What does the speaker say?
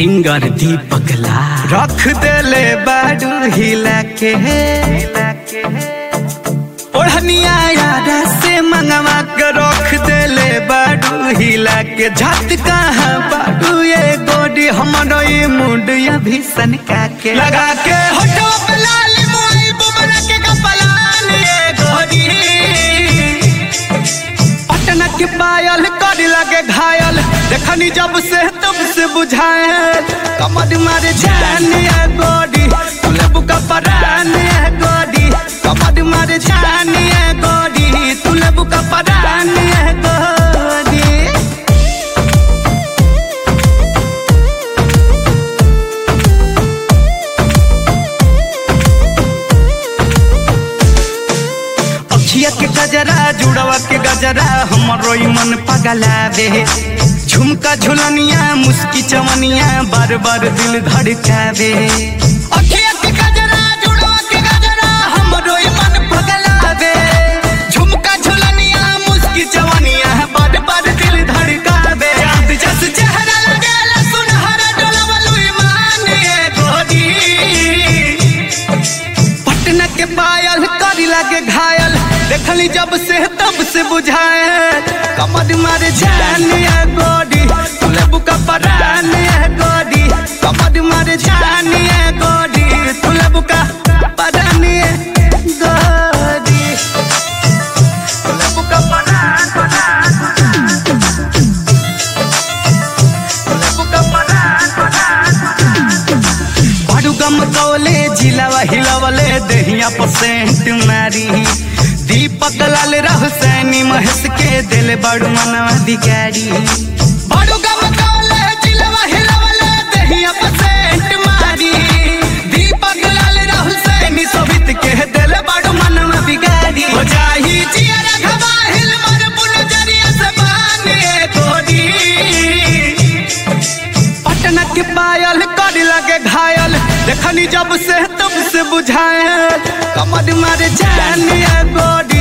singer दीपक ला रख देले बाडू हिला के ओढ़निया यारा से मंगवा के रख देले बाडू हिला के झट कहाँ बाडू ये गोडी हमरो ये मुंड या भीषण का के लगा के होठो पे लाल मोई बुबरा के कपलान ये गोडी पटना के पायल कर लगे घायल देखनी जब से तब से बुझाए कमर मारे जान ये गोडी तुले बुका परान ये गोडी कमर मारे जान ये गोडी तुले बुका परान ये गोडी अखिया के गजरा जुड़वा के गजरा हमरो ई मन पगलावे झुमका झुलनिया मुस्की चवनिया बार बार दिल धड़कावे अखिया के गजरा जुड़वा के गजरा हमरो ई मन पगलावे झुमका झुलनिया मुस्की चवनिया बार बार दिल धड़कावे चांद जस चेहरा लगेला सुनहरा डोलवलु ईमान ये गोरी पटना के पायल करी लागे घायल देखली जब से तब से बुझाए कमर मारे जान ये गोडी तुले बुका परान ये गोडी कमर मारे जान ये गोडी तुले बुका परान ये गोडी तुले बुका परान परान तुले बुका परान परान बाडू गम कौले जिलावा हिलावले दहिया परसेंट मारी दीपक लाल राहु सैनी महेश के दिल बड़ू मनवा अधिकारी बाडू गम कौले जिलावा हिलावले दहिया परसेंट मारी दीपक लाल राहु सैनी सोभित के दिल बड़ू मनवा बिगाड़ी हो जाही जिया रखवा हिल मर पुन जरिया से बाने कोडी पटना के पायल कर लगे घायल देखनी जब से तब से बुझाए कमर मारे जान ये गोडी